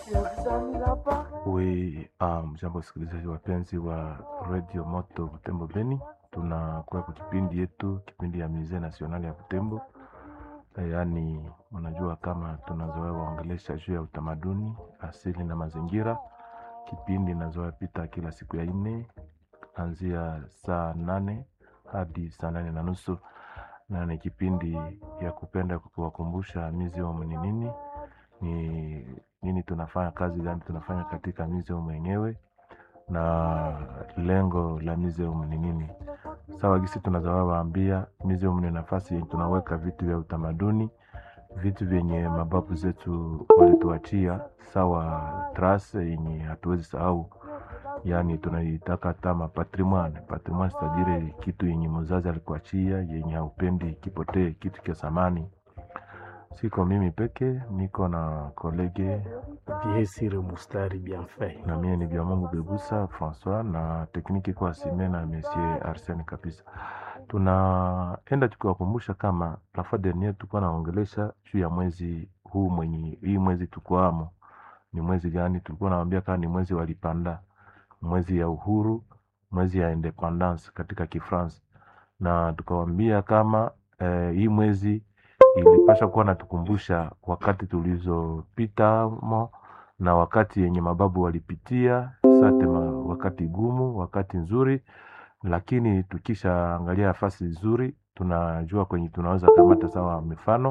We um, jambo wasikilizaji wapenzi wa Radio Moto Butembo Beni, tunakuwa kwa kipindi yetu, kipindi ya Musee National ya Butembo. E, yaani mnajua kama tunazoea waongelesha juu ya utamaduni asili na mazingira. Kipindi inazoea pita kila siku ya nne anzia saa nane hadi saa nane na nusu na ni kipindi ya kupenda kuwakumbusha museum ni nini ni nini tunafanya, kazi gani tunafanya katika museum yenyewe na lengo la museum ni nini. Sawa gisi tunazawa waambia, museum ni nafasi yenye tunaweka vitu vya utamaduni, vitu vyenye mababu zetu walituachia, sawa trace yenye hatuwezi sahau, yaani tunaitaka kama patrimoine. Patrimoine sitadire kitu yenye mzazi alikuachia, yenye haupendi kipotee, kitu cha samani. Siko mimi peke, niko na kolege Viesire Mustari Bienfait. na mie ni vya Mungu Bebusa Francois na tekniki kwa sime na Monsieur Arsene kabisa. Tunaenda tukiwakumbusha kama la fois dernier tulikuwa naongelesha juu ya mwezi huu mwenye hii mwezi tukwamo ni mwezi gani? Tulikuwa naambia kama ni mwezi wa Lipanda, mwezi ya uhuru, mwezi ya independance katika Kifransa, na tukawambia kama eh, hii mwezi ilipasha kuwa natukumbusha wakati tulizopitamo na wakati yenye mababu walipitia sate ma, wakati gumu, wakati nzuri, lakini tukisha angalia nafasi nzuri, tunajua kwenye tunaweza kamata sawa mifano,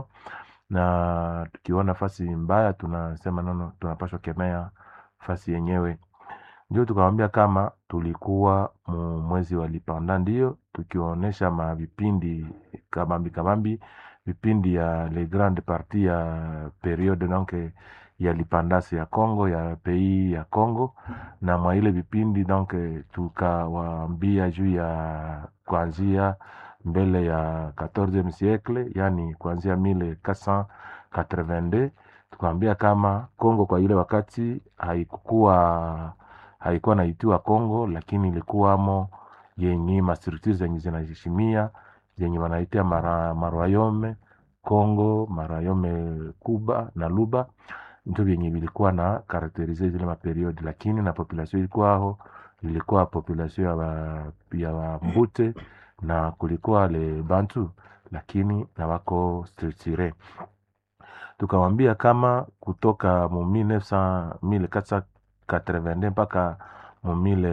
na tukiona nafasi mbaya tunasema nono, tunapashwa kemea nafasi yenyewe. Ndio tukawambia kama tulikuwa mu mwezi wa Lipanda, ndio tukionyesha mavipindi kabambi kabambi, vipindi ya le grande partie ya periode donc ya lipandasi ya Congo ya pays ya Congo, na mwa ile vipindi donc tukawaambia juu ya kuanzia mbele ya 14e siècle, yani kuanzia 1482 tukawambia kama Congo kwa ile wakati haikukuwa haikuwa naitiwa Congo, lakini ilikuwamo yenye mastructure zenye zinaheshimia zenye wanaitia mara marwayome Congo, marayome Kuba na Luba ndio vyenye vilikuwa na karakterize zile maperiodi, lakini na population ilikuwa aho ilikuwa population ya wa, ya Wambute na kulikuwa le Bantu, lakini na wako structure. Tukawambia kama kutoka mu 1900 1482 mpaka mu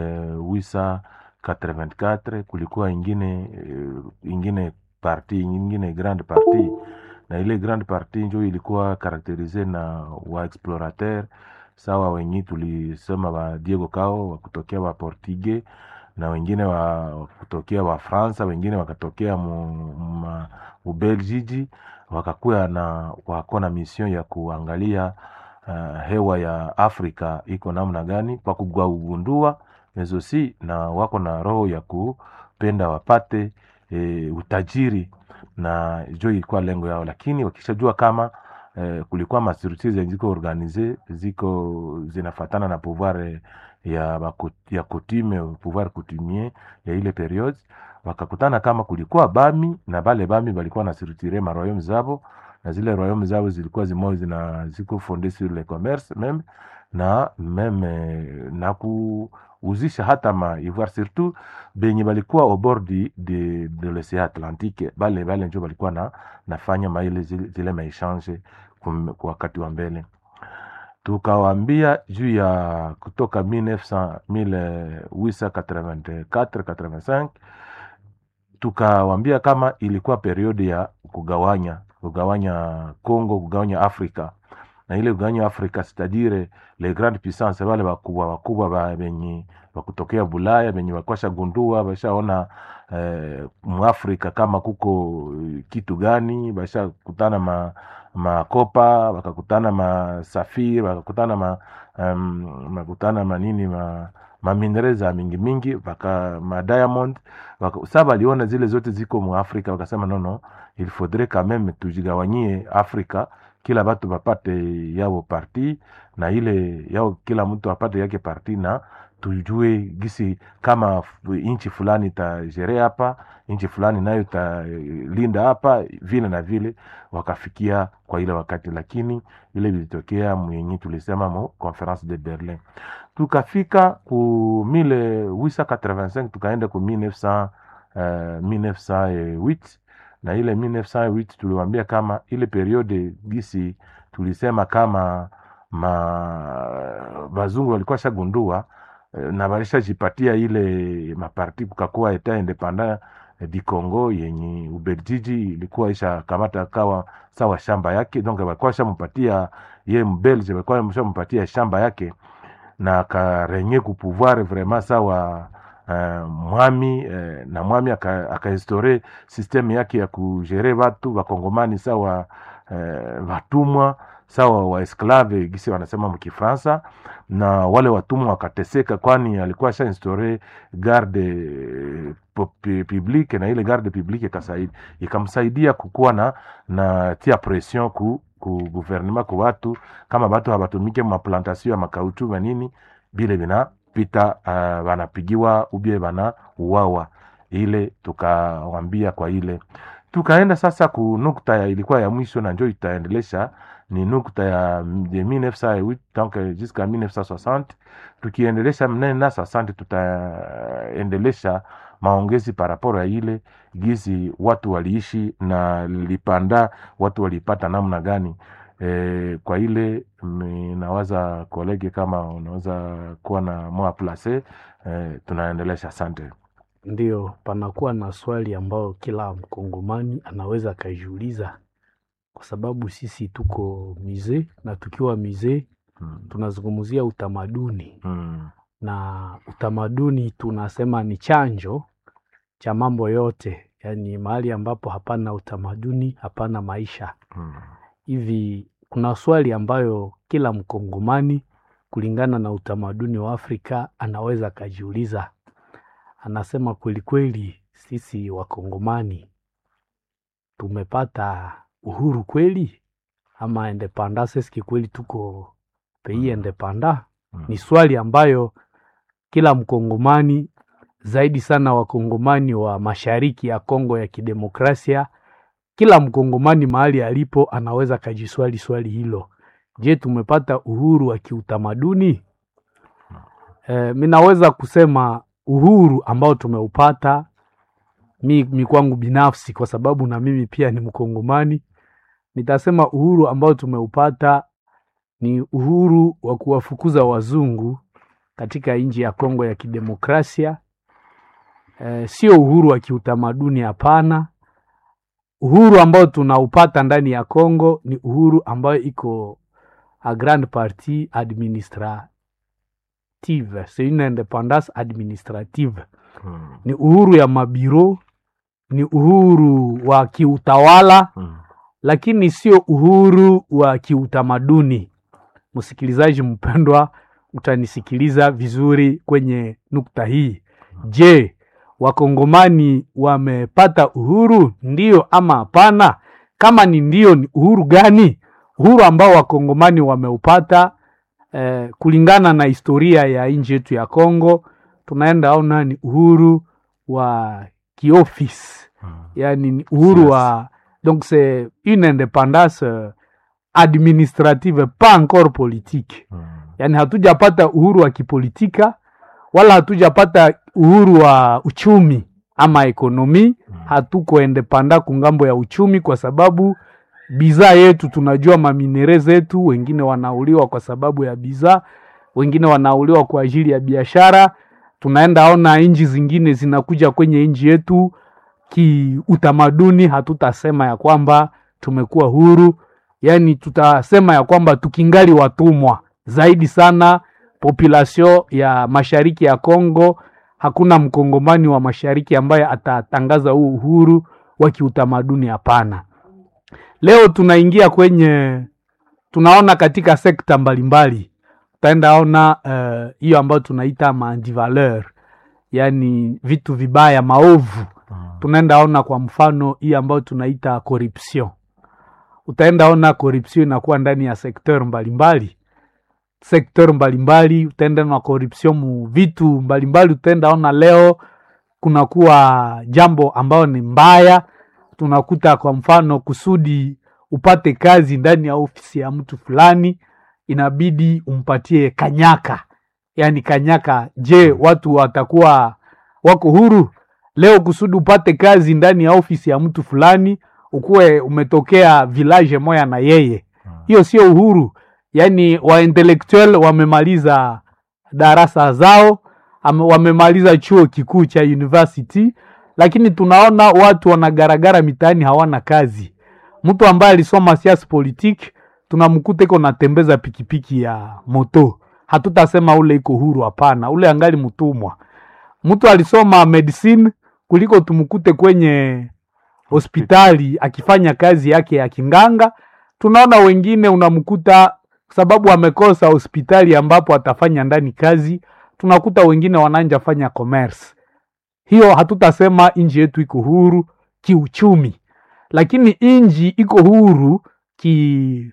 1884 kulikuwa ingine ingine parti ingine grande partie na ile grande partie njo ilikuwa karakterize na wa explorateur sawa, wenye tulisema wa Diego Cao wa kutokea wa Portugue na wengine wa kutokea wa Fransa, wengine wakatokea mu Ubelgiji, wakakuya na wako na mission ya kuangalia uh, hewa ya Afrika iko namna gani kwa kugundua mezosi, na wako na roho ya kupenda wapate e, utajiri na jo ilikuwa lengo yao, lakini wakishajua kama eh, kulikuwa mastructure zenye ziko organize ziko zinafatana na pouvoir ya baku, ya coutume pouvoir coutumier ya ile periode, wakakutana kama kulikuwa bami na bale bami balikuwa na structure ma royaume zabo na zile royaume zabo zilikuwa zimo zina ziko fonde sur le commerce meme na meme na kuuzisha hata ma ivoire surtout benye balikuwa au bord de, de, de l'océan Atlantique bale bale njo balikuwa na nafanya maile zile, zile maechange kwa wakati wa mbele. Tukawambia juu ya kutoka 1900 1884 85 tukawambia kama ilikuwa periodi ya kugawanya kugawanya Congo kugawanya Afrika na ile kugawanya Afrika sitadire le grande puissance wale wakubwa wakubwa ba benye wakutokea Bulaya benye wakwasha gundua bashaona eh, Muafrika kama kuko kitu gani, basha kutana ma makopa wakakutana masafiri wakakutana ma um, makutana manini ma maminereza mingi mingi waka ma diamond waka, sasa waliona zile zote ziko mu Afrika wakasema nono, il faudrait quand même tujigawanyie Afrika kila batu bapate yao parti na ile yao kila mtu apate yake parti na tujue gisi kama f- nchi fulani itajere hapa nchi fulani nayo italinda hapa vile na vile wakafikia kwa ile wakati lakini ile vilitokea mwenye tulisema mu conference de berlin tukafika ku 1885 tukaenda ku 1900, uh, 1908 na ile 1908 tuliwambia kama ile periode gisi tulisema kama ma bazungu walikuwa shagundua eh, na walishajipatia ile maparti kukakuwa eta independant eh, di Congo yenye Ubeljiji ilikuwa isha kamata kawa sawa shamba yake, donc walikuwa shampatia ye mbelge, walikuwa shampatia shamba yake na akarenye kupouvoir vraiment sawa uh, mwami uh, na mwami aka- akainstaure systeme yake ya kugere watu wakongomani sawa uh, watumwa sawa waesklave gisi wanasema mkifransa na wale watumwa wakateseka kwani alikuwa sha instaure garde eh, pu- pu- publique na ile garde publique ikasaidia ikamsaidia kukuwa na na tia pression ku ku gouvernement ku watu kama batu habatumike maplantation ya makauchu manini bile vinapita uh, wanapigiwa ubie bana uwawa ile tukawambia kwa ile tukaenda sasa ku nukta ya ilikuwa ya mwisho na njo itaendelesha ni nukta ya de 1908 donc jusqu'à 1960 tukiendelesha mnena 60 tutaendelesha maongezi paraporo ya ile gizi watu waliishi na lipanda watu walipata namna gani e, kwa ile mi- nawaza kolege kama unaweza kuwa na moa place e, tunaendelesha asante Ndio, panakuwa na swali ambayo kila mkongomani anaweza akajiuliza, kwa sababu sisi tuko mizee na tukiwa mizee mm. tunazungumzia utamaduni, Mm. na utamaduni tunasema ni chanjo cha mambo yote, yaani mahali ambapo hapana utamaduni hapana maisha. Mm. Hivi kuna swali ambayo kila mkongomani kulingana na utamaduni wa Afrika anaweza akajiuliza. Anasema kweli kweli, sisi wakongomani tumepata uhuru kweli ama independance? Eske kweli tuko pays Mm. independant? Mm. Ni swali ambayo kila mkongomani zaidi sana wakongomani wa mashariki ya Kongo ya kidemokrasia, kila mkongomani mahali alipo anaweza kajiswali swali hilo. Je, tumepata uhuru wa kiutamaduni? E, mi naweza kusema uhuru ambao tumeupata mi, mi kwangu binafsi, kwa sababu na mimi pia ni mkongomani, nitasema uhuru ambao tumeupata ni uhuru wa kuwafukuza wazungu katika nchi ya Kongo ya kidemokrasia. E, sio uhuru wa kiutamaduni, hapana. Uhuru ambao tunaupata ndani ya Kongo ni uhuru ambayo iko a grande partie administrative, c'est une independance administrative. Mm. Ni uhuru ya mabiro, ni uhuru wa kiutawala, Mm. lakini sio uhuru wa kiutamaduni. Msikilizaji mpendwa, utanisikiliza vizuri kwenye nukta hii. Je, wakongomani wamepata uhuru ndio ama hapana? Kama ni ndio, ni uhuru gani? Uhuru ambao wakongomani wameupata eh, kulingana na historia ya nchi yetu ya Kongo, tunaenda ona ni uhuru wa kiofisi Mm. yani ni uhuru Yes. wa donc c'est une indépendance euh, administrative pas encore politique Mm. yani hatujapata uhuru wa kipolitika wala hatujapata uhuru wa uchumi ama ekonomi Mm. hatuko endepanda kungambo ya uchumi kwa sababu bidhaa yetu tunajua maminere zetu wengine wanauliwa kwa sababu ya bidhaa wengine wanauliwa kwa ajili ya biashara tunaenda ona nchi zingine zinakuja kwenye nchi yetu kiutamaduni hatutasema ya kwamba tumekuwa huru yaani tutasema ya kwamba tukingali watumwa zaidi sana population ya mashariki ya Kongo hakuna mkongomani wa mashariki ambaye atatangaza huu uhuru wa kiutamaduni hapana leo tunaingia kwenye tunaona katika sekta mbalimbali utaenda ona eh, hiyo ambayo tunaita mandivaleur yaani vitu vibaya maovu Mm. tunaenda ona kwa mfano hii ambayo tunaita corruption utaenda ona corruption inakuwa ndani ya sekteur mbalimbali sekteur mbalimbali utaenda na corruption mu vitu mbalimbali utaenda ona leo kunakuwa jambo ambayo ni mbaya tunakuta kwa mfano kusudi upate kazi ndani ya ofisi ya mtu fulani inabidi umpatie kanyaka yaani kanyaka je watu watakuwa wako huru leo kusudi upate kazi ndani ya ofisi ya mtu fulani ukuwe umetokea village moya na yeye hiyo sio uhuru yaani waintellectual wamemaliza darasa zao ame- wamemaliza chuo kikuu cha university lakini tunaona watu wanagaragara mitaani hawana kazi mtu ambaye alisoma siasa politique tunamkuta iko natembeza pikipiki ya moto hatutasema ule iko huru hapana ule angali mtumwa mtu alisoma medicine kuliko tumkute kwenye hospitali akifanya kazi yake ya kinganga tunaona wengine unamkuta sababu amekosa hospitali ambapo atafanya ndani kazi tunakuta wengine wananja fanya commerce hiyo hatutasema nchi yetu iko huru kiuchumi lakini inji iko huru ki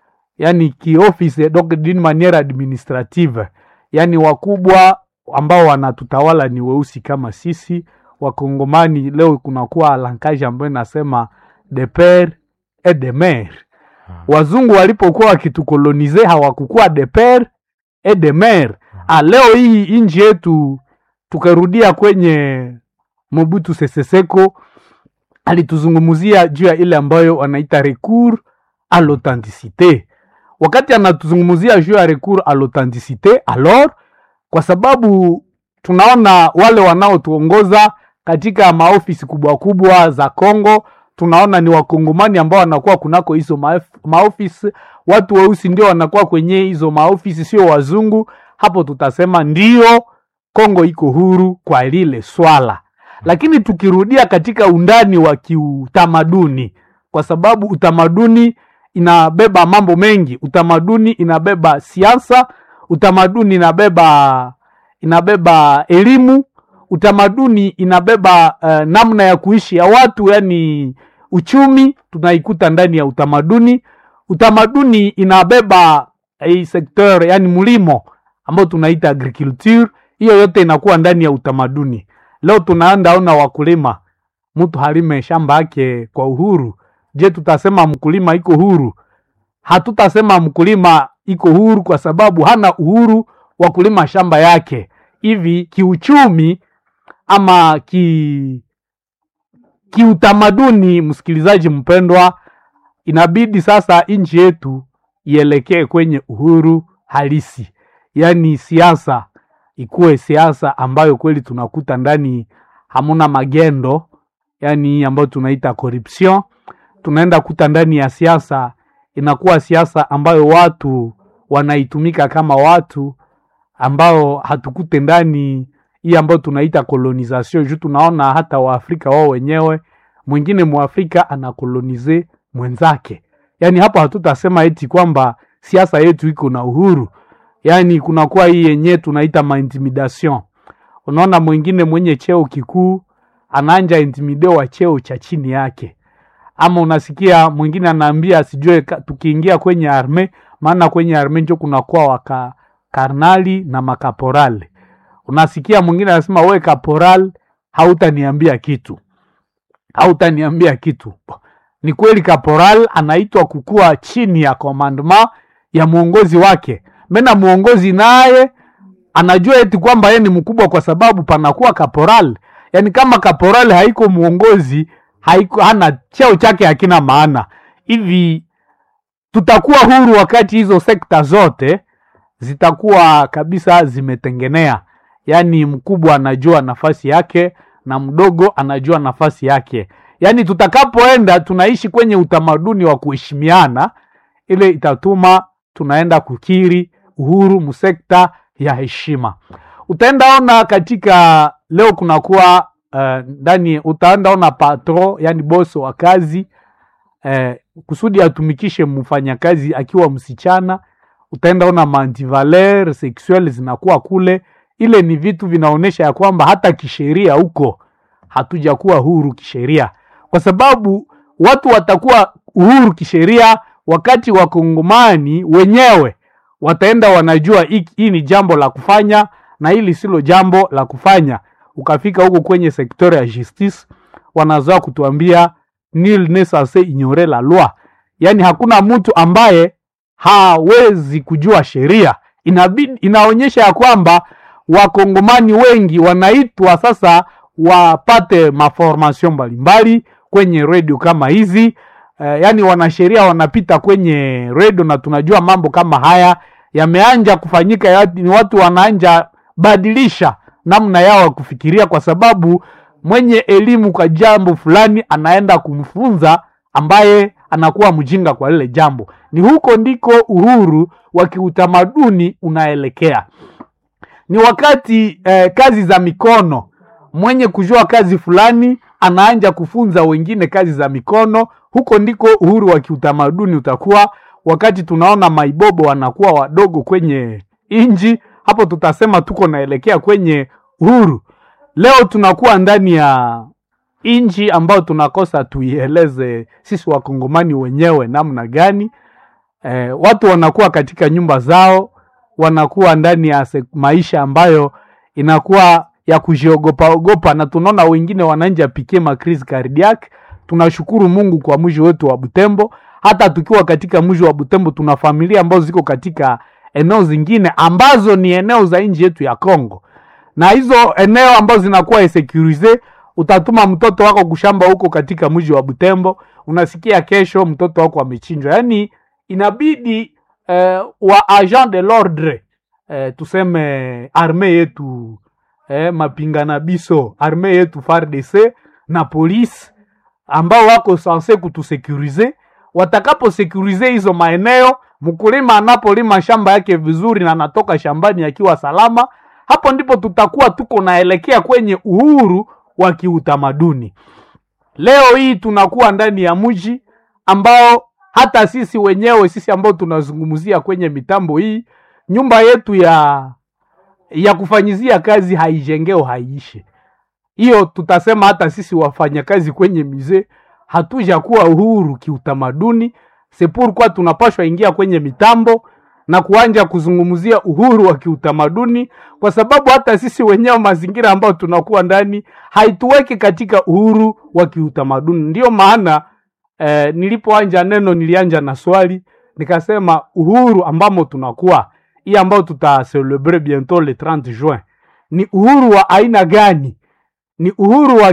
yani kioffice donc d'une manière administrative yani wakubwa ambao wanatutawala ni weusi kama sisi wakongomani leo kunakuwa lankage ambayo inasema de pere et de mere wazungu walipokuwa wakitukolonize hawakukuwa de pere et de mere ah, leo hii nchi yetu tukarudia kwenye mobutu sese seko alituzungumzia juu ya ile ambayo wanaita recours à l'authenticité wakati anatuzungumzia juu ya recours à l'authenticité alors kwa sababu tunaona wale wanaotuongoza katika maofisi kubwa kubwa za Kongo tunaona ni wakongomani ambao wanakuwa kunako hizo maef- maofisi watu weusi ndio wanakuwa kwenye hizo maofisi sio wazungu hapo tutasema ndio Kongo iko huru kwa lile swala lakini tukirudia katika undani wa kiutamaduni kwa sababu utamaduni inabeba mambo mengi utamaduni inabeba siasa utamaduni inabeba inabeba elimu utamaduni inabeba uh, namna ya kuishi ya watu yani uchumi tunaikuta ndani ya utamaduni utamaduni inabeba hii sekteur yani mlimo ambao tunaita agriculture hiyo yote inakuwa ndani ya utamaduni leo tunaenda ona wakulima mtu halime shamba yake kwa uhuru je tutasema mkulima iko huru hatutasema mkulima iko huru kwa sababu hana uhuru wa kulima shamba yake hivi kiuchumi ama ki kiutamaduni msikilizaji mpendwa inabidi sasa nchi yetu ielekee kwenye uhuru halisi yaani siasa ikuwe siasa ambayo kweli tunakuta ndani hamuna magendo yani ambayo tunaita corruption tunaenda kuta ndani ya siasa inakuwa siasa ambayo watu wanaitumika kama watu ambao hatukute ndani hii ambayo tunaita colonization juu tunaona hata waafrika wao wenyewe mwingine mwafrika anakolonize mwenzake yaani hapo hatutasema eti kwamba siasa yetu iko na uhuru yaani kunakuwa hii yenyewe tunaita maintimidation unaona mwingine mwenye cheo kikuu anaanja intimide wa cheo cha chini yake ama unasikia mwingine anaambia sijue ka- tukiingia kwenye arme maana kwenye arme njo kunakuwa waka karnali na makaporali unasikia mwingine anasema we kaporal hautaniambia kitu hautaniambia kitu ni kweli kaporal anaitwa kukuwa chini ya commandement ya mwongozi wake mena mwongozi naye anajua eti kwamba yeye ni mkubwa kwa sababu panakuwa kaporal yaani kama kaporal haiko mwongozi haiko hana cheo chake hakina maana hivi tutakuwa huru wakati hizo sekta zote zitakuwa kabisa zimetengenea yaani mkubwa anajua nafasi yake na mdogo anajua nafasi yake yaani tutakapoenda tunaishi kwenye utamaduni wa kuheshimiana ile itatuma tunaenda kukiri uhuru msekta ya heshima utaenda ona katika leo kunakuwa eh, ndani utaenda ona patro yani boso wa kazi eh, kusudi atumikishe mfanyakazi akiwa msichana utaenda ona mantivaler sexuel zinakuwa kule ile ni vitu vinaonyesha ya kwamba hata kisheria huko hatujakuwa huru kisheria kwa sababu watu watakuwa uhuru kisheria wakati wakongomani wenyewe wataenda wanajua hii hii ni jambo la kufanya na hili silo jambo la kufanya ukafika huko kwenye sektori ya justice wanazoa kutuambia nil ne censé ignorer la loi yaani hakuna mtu ambaye hawezi kujua sheria inabidi inaonyesha ya kwamba wakongomani wengi wanaitwa sasa wapate maformation mbalimbali kwenye redio kama hizi eh, yaani wanasheria wanapita kwenye redio na tunajua mambo kama haya yameanja kufanyika ya, ni watu wanaanja badilisha namna yao ya kufikiria kwa sababu mwenye elimu kwa jambo fulani anaenda kumfunza ambaye anakuwa mjinga kwa lile jambo ni huko ndiko uhuru wa kiutamaduni unaelekea ni wakati eh, kazi za mikono mwenye kujua kazi fulani anaanja kufunza wengine kazi za mikono huko ndiko uhuru wa kiutamaduni utakuwa wakati tunaona maibobo wanakuwa wadogo kwenye inji hapo tutasema tuko naelekea kwenye uhuru leo tunakuwa ndani ya inji ambayo tunakosa tuieleze sisi wakongomani wenyewe namna gani eh, watu wanakuwa katika nyumba zao wanakuwa ndani ya se- maisha ambayo inakuwa ya kujiogopa ogopa na tunaona wengine wananja pikie makrizi cardiac tunashukuru mungu kwa mji wetu wa butembo hata tukiwa katika mji wa butembo tuna familia ambazo ziko katika eneo zingine ambazo ni eneo za nchi yetu ya congo na hizo eneo ambazo zinakuwa securize utatuma mtoto wako kushamba huko katika mji wa butembo unasikia kesho mtoto wako amechinjwa yaani inabidi eh, wa agent de l'ordre eh, tuseme arme yetu eh, mapingana biso arme yetu FARDC na polisi ambao wako sanse kutusekurize watakaposekurize hizo maeneo mkulima anapolima shamba yake vizuri na anatoka shambani akiwa salama hapo ndipo tutakuwa tuko naelekea kwenye uhuru wa kiutamaduni leo hii tunakuwa ndani ya mji ambao hata sisi wenyewe sisi ambao tunazungumzia kwenye mitambo hii nyumba yetu ya ya kufanyizia kazi haijengeo haiishe hiyo tutasema hata sisi wafanyakazi kwenye mize hatuja kuwa uhuru kiutamaduni sepurkwa tunapashwa ingia kwenye mitambo na kuanja kuzungumzia uhuru wa kiutamaduni kwa sababu hata sisi wenyewe mazingira ambayo tunakuwa ndani haituweki katika uhuru wa kiutamaduni ndio maana eh, nilipoanja neno nilianja na swali nikasema uhuru ambamo tunakuwa hii ambayo tutaselebre bientôt le 30 juin ni uhuru wa aina gani ni uhuru wa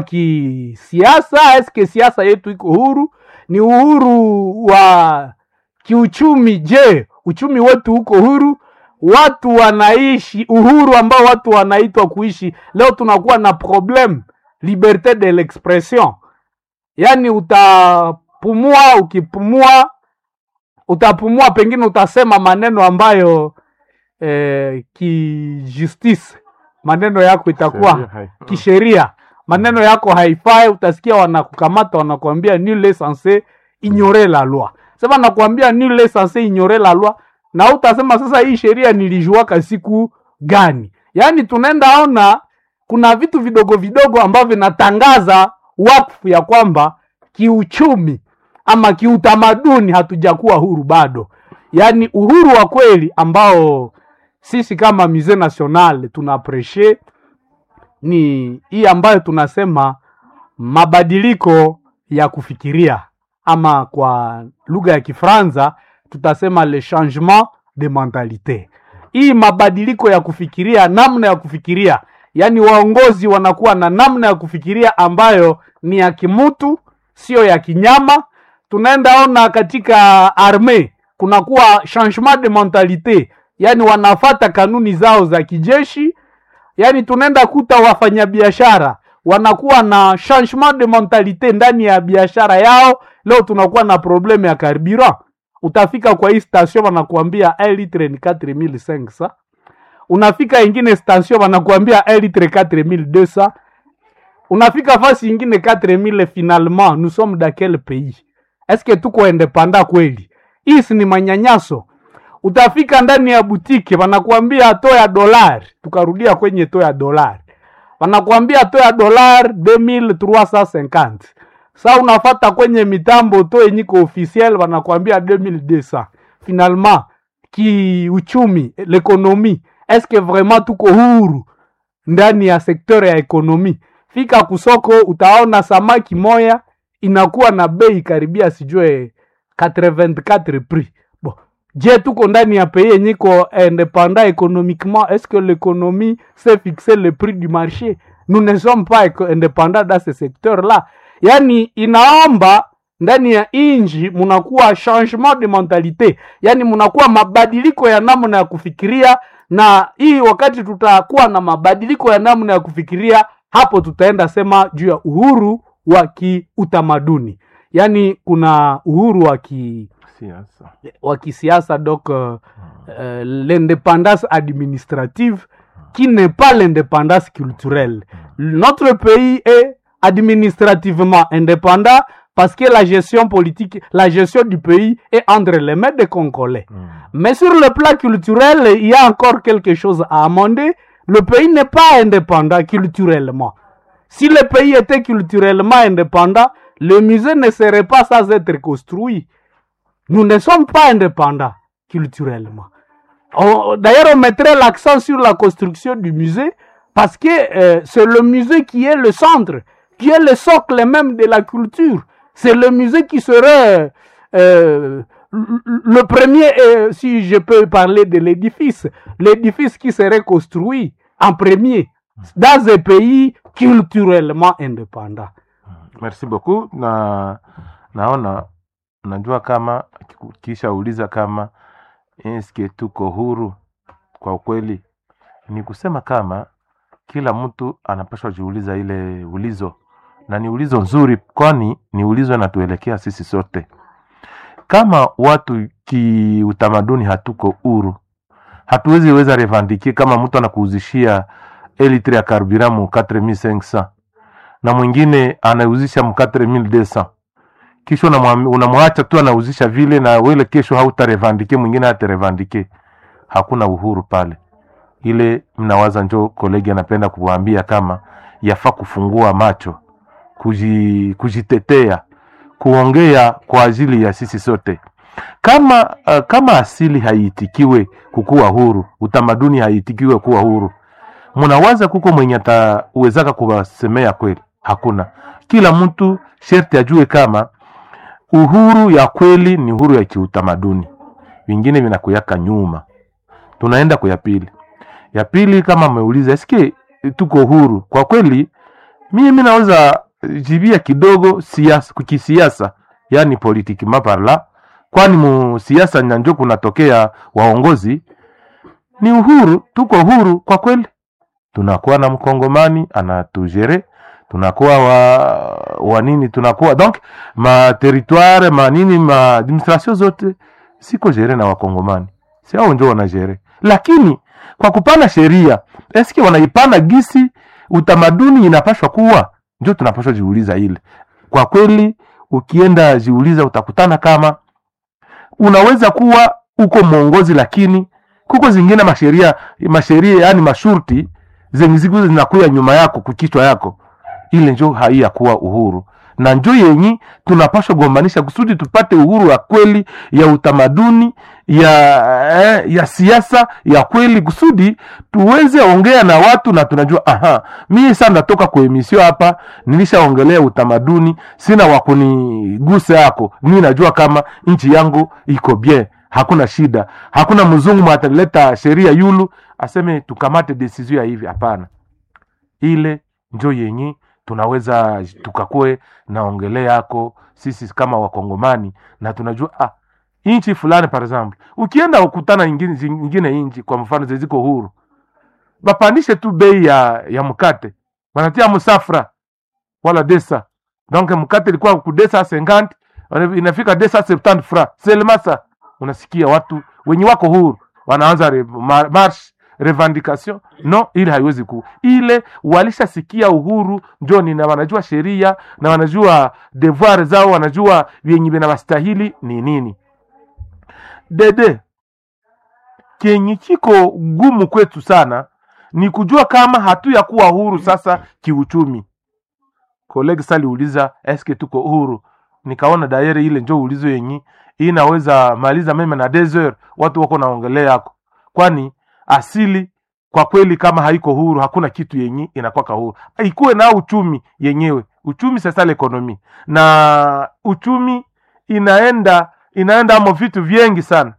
kisiasa eske siasa yetu iko huru ni uhuru wa kiuchumi je uchumi wetu uko huru watu wanaishi uhuru ambao watu wanaitwa kuishi leo tunakuwa na problem liberte de l'expression yaani utapumua ukipumua utapumua pengine utasema maneno ambayo eh, kijustice maneno yako itakuwa Sheria hai- kisheria maneno yako haifai utasikia wanakukamata wanakuambia nule sanse ignore la loi sema nakuambia nule sanse ignore la loi na utasema sasa hii sheria nilijuaka siku gani yaani tunaenda ona kuna vitu vidogo vidogo ambavyo vinatangaza wakfu ya kwamba kiuchumi ama kiutamaduni hatujakuwa huru bado yaani uhuru wa kweli ambao sisi kama musee national tuna appreciate ni hii ambayo tunasema mabadiliko ya kufikiria ama kwa lugha ya Kifaransa tutasema le changement de mentalite. Hii mabadiliko ya kufikiria, namna ya kufikiria, yaani waongozi wanakuwa na namna ya kufikiria ambayo ni ya kimutu, sio ya kinyama. Tunaenda ona katika arme kunakuwa changement de mentalite, yaani wanafata kanuni zao za kijeshi yaani tunaenda kuta wafanyabiashara wanakuwa na changement de mentalite ndani ya biashara yao leo tunakuwa na probleme ya carburant utafika kwa hii station wanakuambia un litre ni 4500 unafika ingine station wanakuambia un litre 4200 unafika fasi ingine 4000 finalement nous sommes dans quel pays est-ce que tuko independant kweli hii si ni manyanyaso utafika ndani ya butike wanakuambia to ya dolari tukarudia kwenye to ya dolari wanakuambia to ya dolari 2350 sa unafata kwenye mitambo to yenyiko officiel wanakwambia 2200 finalement kiuchumi lekonomi eske vraiment tuko huru ndani ya sekteur ya ekonomi fika kusoko utaona samaki moya inakuwa na bei karibia sijue 84 prix bon je tuko ndani ya pays yenye iko indépendant économiquement est-ce que l'économie sait fixer le prix du marché nous ne sommes pas éco- indépendants dans ce secteur là yani inaomba ndani ya inji munakuwa changement de mentalité yani munakuwa mabadiliko ya namna ya kufikiria na hii wakati tutakuwa na mabadiliko ya namna ya kufikiria hapo tutaenda sema juu ya uhuru wa kiutamaduni yaani kuna uhuru wa ki siasa wa kisiasa donc euh, euh, l'indépendance administrative qui n'est pas l'indépendance culturelle. Notre pays est administrativement indépendant parce que la gestion politique, la gestion du pays est entre les mains des Congolais. Mm. Mais sur le plan culturel, il y a encore quelque chose à amender. Le pays n'est pas indépendant culturellement. Si le pays était culturellement indépendant, le musée ne serait pas sans être construit. Nous ne sommes pas indépendants culturellement. On- D'ailleurs, on mettrait l'accent sur la construction du musée parce que euh, c'est le musée qui est le centre, qui est le socle même de la culture. C'est le musée qui serait euh, le le premier, euh, si je peux parler de l'édifice, l'édifice qui serait construit en premier dans un pays culturellement indépendant. merci beaucoup na naona najua kama kisha uliza kama eske tuko huru kwa ukweli ni kusema kama kila mtu anapaswa jiuliza ile ulizo na ni ulizo nzuri kwani ni ulizo inatuelekea sisi sote kama watu kiutamaduni hatuko huru hatuwezi weza revandike kama mtu anakuuzishia elitre ya karbiramu 4500 na mwingine anauzisha mu 4200 kisha unamwam- unamwacha tu anauzisha vile na wele kesho hautarevandike mwingine hatarevandike hakuna uhuru pale ile mnawaza njo kolegi anapenda kuwaambia kama yafaa kufungua macho kuji, kujitetea kuongea kwa ajili ya sisi sote kama uh, kama asili haiitikiwe kukuwa huru utamaduni haiitikiwe kuwa huru mnawaza kuko mwenye atawezaka kuwasemea kweli hakuna kila mtu sherti ajue kama uhuru ya kweli ni uhuru ya kiutamaduni vingine vinakuyaka nyuma tunaenda kwa ya pili ya pili kama ameuliza eske tuko huru kwa kweli mimi naweza jibia kidogo siasa kisiasa yani politiki maparla kwani mu siasa nyanjo kunatokea waongozi ni uhuru tuko huru kwa kweli tunakuwa na mkongomani anatujere tunakuwa wa, wa nini tunakuwa donc ma territoire ma nini ma administration zote siko jere na wakongomani si hao njo wanajere lakini kwa kupana sheria eske wanaipana gisi utamaduni inapashwa kuwa njo tunapashwa jiuliza ile kwa kweli ukienda jiuliza utakutana kama unaweza kuwa uko mwongozi lakini kuko zingine masheria masheria yani mashurti zenye ziku zinakuya nyuma yako kukichwa yako ile njo haiya kuwa uhuru na njo yenyi tunapaswa gombanisha kusudi tupate uhuru ya kweli ya utamaduni ya eh, ya siasa ya kweli kusudi tuweze ongea na watu na tunajua aha mie saa natoka kwa emisio hapa nilishaongelea utamaduni sina wakunigusa yako mi najua kama nchi yangu iko bien hakuna shida hakuna mzungu mwataleta sheria yulu aseme tukamate desizio ya hivi hapana ile njo yenye tunaweza tukakue naongelea yako sisi kama wakongomani na tunajua ah, nchi fulani par exemple ukienda ukutana ingine, ingine nchi kwa mfano zeziko huru bapandishe tu bei ya, ya mkate wanatia musafra wala desa donc mkate ilikuwa kudesa 50 inafika desa 70 fra selmasa unasikia watu wenye wako huru wanaanza re, mar, marsh revendication no ile haiwezi ku ile walishasikia uhuru njoni na wanajua sheria na wanajua devoir zao wanajua vyenye vinawastahili ni nini dede kenye kiko gumu kwetu sana ni kujua kama hatu ya kuwa huru sasa kiuchumi kolege saliuliza eske tuko huru nikaona dayere ile njo ulizo yenyi inaweza maliza meme na desert watu wako naongelea yako kwani asili kwa kweli kama haiko huru hakuna kitu yenye inakwaka huru ikuwe na uchumi yenyewe uchumi sasa ekonomi na uchumi inaenda inaenda amo vitu vyengi sana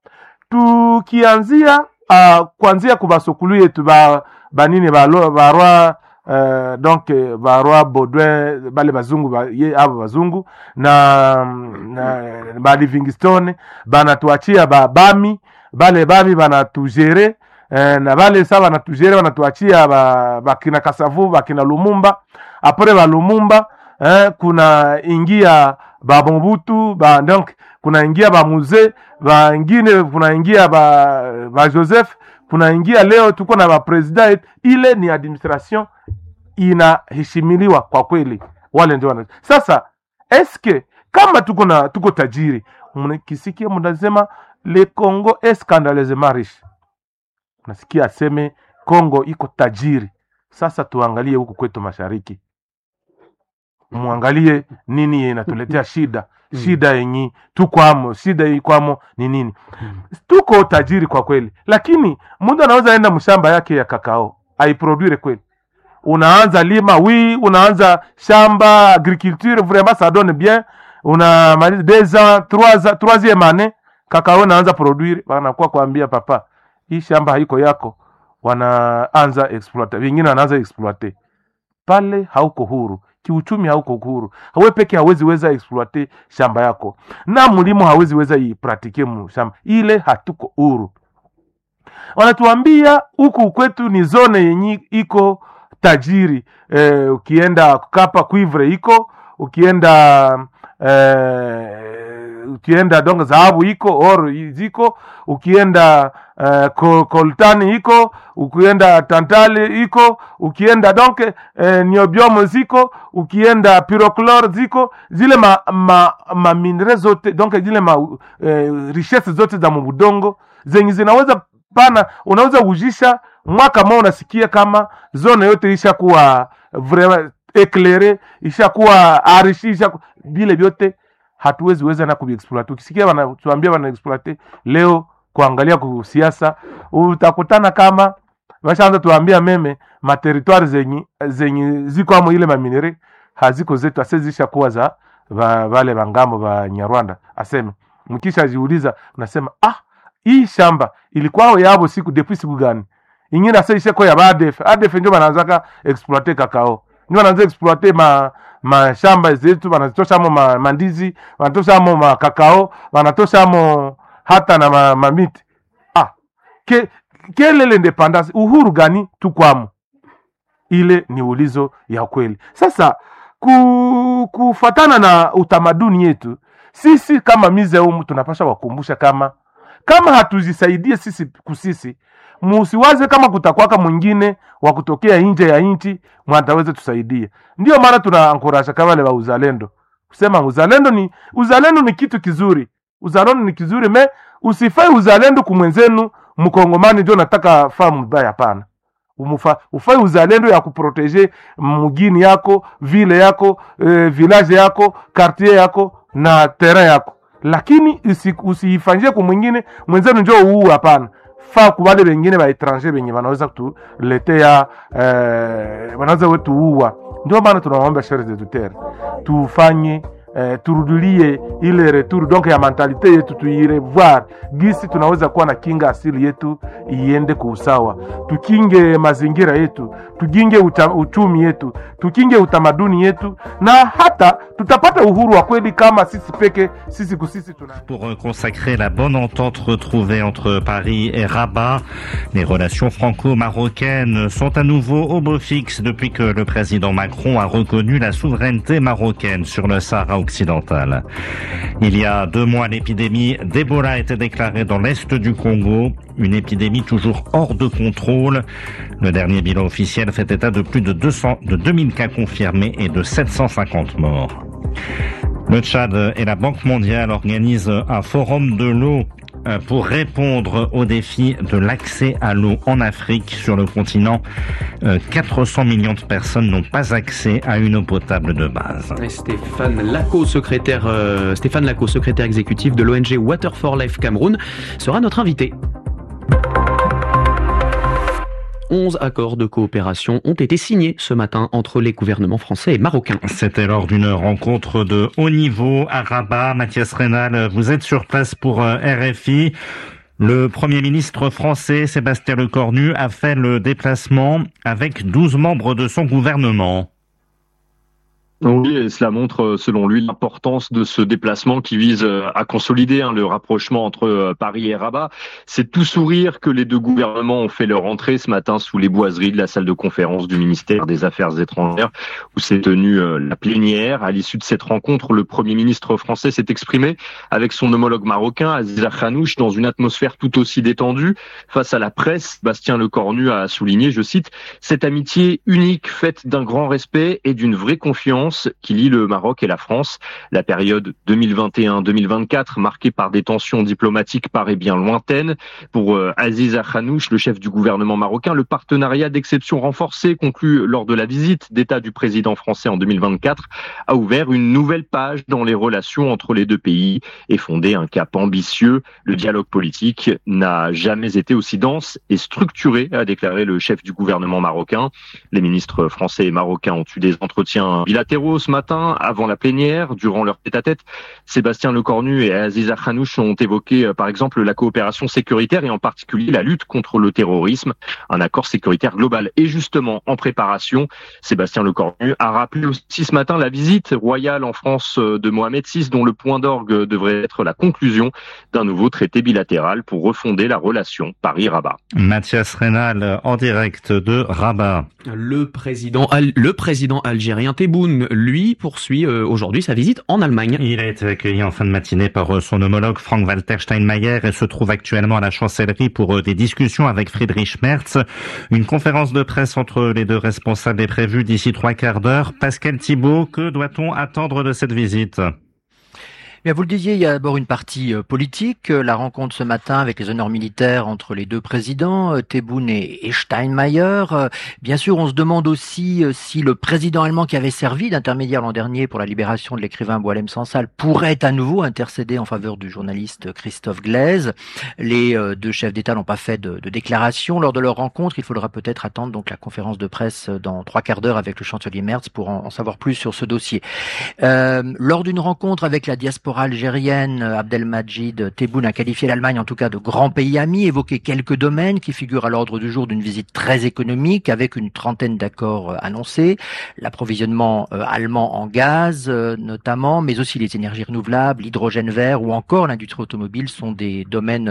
tukianzia uh, kuanzia kubasokulu yetu ba banini balo barwa uh, donc eh, barwa baudouin bale bazungu ba, ye abo bazungu na, na ba livingstone banatuachia babami bale bami banatugere eh, na bale sa banatugere banatuachia ba- bakina kasavu bakina lumumba apres ba lumumba eh, kuna ingia ba mobutu ba donc kuna ingia ba muze bangine kuna ingia ba, ba joseph kuna ingia leo tuko na bapresident ile ni administration inaheshimiliwa kwa kweli wale ndio wana sasa eske kama tuko na tuko tajiri mkisikia mnasema le congo est scandaleusement riche nasikia aseme congo iko tajiri sasa tuangalie huku kwetu mashariki mwangalie nini inatuletea shida Mm. shida yenyi tukwamo shida ikwamo ni nini tuko tajiri kwa kweli lakini mtu anaweza enda mshamba yake ya kakao aiproduire kweli unaanza lima wi unaanza shamba agriculture vraiment ça donne bien unamaliza deux ans trois ans troisième année kakao naanza produire wanakuwa kuambia papa hii shamba haiko yako wanaanza exploiter wengine wanaanza exploiter pale hauko huru kiuchumi hauko huru hawe peke hawezi weza exploite shamba yako na mlimo hawezi weza ipratike mu shamba ile hatuko huru wanatuambia huku kwetu ni zone yenye iko tajiri eh, ukienda kapa cuivre iko ukienda eh, ukienda dongo dhahabu iko or ziko ukienda eh, ko- coltani iko ukienda tantale iko ukienda donc eh, niobiomo ziko ukienda pyroclor ziko zile ma, ma, ma minere zote donc zile ma eh, richesse zote za mubudongo zenye zinaweza pana unaweza ujisha mwaka mmoja unasikia kama zone yote ishakuwa vraiment eclaire ishakuwa arishi ishaku, vile vyote hatuwezi weza na kuviexploite ukisikia wanatuambia wanaexploite leo kuangalia kusiasa utakutana kama washaanza tuambia meme materitware zenye zenye ziko amo ile maminere haziko zetu ase zishakuwa za va, vale vangambo va nyarwanda aseme mkisha jiuliza unasema ah hii shamba ilikuwa yabo siku depuis siku gani ingine ase isheko ya badef adef ndio wanaanzaka exploite kakao ndio wanaanza exploite ma mashamba zetu wanatoshamo ma, mandizi wanatoshamo makakao wanatoshamo hata na ma, mamiti ah ke, kele l'independance uhuru gani tukwamo ile ni ulizo ya kweli sasa ku, kufatana na utamaduni yetu sisi kama mizeumu tunapasha wakumbusha kama kama hatuzisaidie sisi kusisi musiwaze kama kutakwaka mwingine wa kutokea nje ya nchi mwataweze tusaidia ndio maana tunaankurasha kama wale wa uzalendo kusema uzalendo ni uzalendo ni kitu kizuri uzalendo ni kizuri me usifai uzalendo kumwenzenu mkongomani ndio nataka faa mbaya hapana Umufa, ufai uzalendo ya kuproteje mugini yako vile yako eh, village yako quartier yako na terrain yako lakini usi- usiifanyie ku mwingine mwenzenu njo uu hapana faa kubale bengine baetranger benye banaweza kutuletea eh, wanaweza wetuua ndio maana tunawaomba shere zetu tere tufanye eh, turudilie ile retour donc ya mentalite yetu tuirevoir gisi tunaweza kuwa na kinga asili yetu iende kwa usawa tukinge mazingira yetu tukinge uta, uchumi yetu tukinge utamaduni yetu na hata tutapata uhuru wa kweli kama sisi peke sisi kusisi tuna Pour euh, consacrer la bonne entente retrouvée entre Paris et Rabat, les relations franco-marocaines sont à nouveau au beau fixe depuis que le président Macron a reconnu la souveraineté marocaine sur le Sahara occidental. Il y a deux mois, l'épidémie d'Ebola a été déclarée dans l'est du Congo, une épidémie toujours hors de contrôle. Le dernier bilan officiel fait état de plus de 200, de 2000 cas confirmés et de 750 morts. Le Tchad et la Banque mondiale organisent un forum de l'eau pour répondre au défi de l'accès à l'eau en Afrique. Sur le continent, 400 millions de personnes n'ont pas accès à une eau potable de base. Et Stéphane Laco, secrétaire, euh, Stéphane Laco, secrétaire exécutif de l'ONG Water for Life Cameroun, sera notre invité. 11 accords de coopération ont été signés ce matin entre les gouvernements français et marocains. C'était lors d'une rencontre de haut niveau à Rabat. Mathias Rénal, vous êtes sur place pour RFI. Le Premier ministre français, Sébastien Lecornu, a fait le déplacement avec 12 membres de son gouvernement. Oui, et cela montre, selon lui, l'importance de ce déplacement qui vise à consolider hein, le rapprochement entre Paris et Rabat. C'est tout sourire que les deux gouvernements ont fait leur entrée ce matin sous les boiseries de la salle de conférence du ministère des Affaires étrangères, où s'est tenue la plénière. À l'issue de cette rencontre, le Premier ministre français s'est exprimé avec son homologue marocain, Aziza Khanouch, dans une atmosphère tout aussi détendue. Face à la presse, Bastien Lecornu a souligné, je cite, cette amitié unique faite d'un grand respect et d'une vraie confiance qui lie le Maroc et la France. La période 2021-2024, marquée par des tensions diplomatiques, paraît bien lointaine. Pour euh, Aziz Khanouch, le chef du gouvernement marocain, le partenariat d'exception renforcé conclu lors de la visite d'État du président français en 2024 a ouvert une nouvelle page dans les relations entre les deux pays et fondé un cap ambitieux. Le dialogue politique n'a jamais été aussi dense et structuré, a déclaré le chef du gouvernement marocain. Les ministres français et marocains ont eu des entretiens bilatéraux ce matin, avant la plénière, durant leur tête-à-tête, Sébastien Lecornu et Aziza Khanouch ont évoqué, par exemple, la coopération sécuritaire et en particulier la lutte contre le terrorisme. Un accord sécuritaire global est justement en préparation. Sébastien Lecornu a rappelé aussi ce matin la visite royale en France de Mohamed VI, dont le point d'orgue devrait être la conclusion d'un nouveau traité bilatéral pour refonder la relation Paris-Rabat. Mathias Rénal, en direct de Rabat. Le président, le président algérien Tebboune lui, poursuit euh, aujourd'hui sa visite en Allemagne. Il a été accueilli en fin de matinée par son homologue Frank-Walter Steinmeier et se trouve actuellement à la chancellerie pour des discussions avec Friedrich Merz. Une conférence de presse entre les deux responsables est prévue d'ici trois quarts d'heure. Pascal Thibault, que doit-on attendre de cette visite Bien, vous le disiez, il y a d'abord une partie politique, la rencontre ce matin avec les honneurs militaires entre les deux présidents, Tebboune et Steinmeier. Bien sûr, on se demande aussi si le président allemand qui avait servi d'intermédiaire l'an dernier pour la libération de l'écrivain Boalem Sansal pourrait à nouveau intercéder en faveur du journaliste Christophe Glaise. Les deux chefs d'État n'ont pas fait de, de, déclaration lors de leur rencontre. Il faudra peut-être attendre donc la conférence de presse dans trois quarts d'heure avec le chancelier Merz pour en, en, savoir plus sur ce dossier. Euh, lors d'une rencontre avec la diaspora algérienne, Abdelmajid Tebboune a qualifié l'Allemagne en tout cas de grand pays ami, évoqué quelques domaines qui figurent à l'ordre du jour d'une visite très économique avec une trentaine d'accords annoncés, l'approvisionnement allemand en gaz notamment, mais aussi les énergies renouvelables, l'hydrogène vert ou encore l'industrie automobile sont des domaines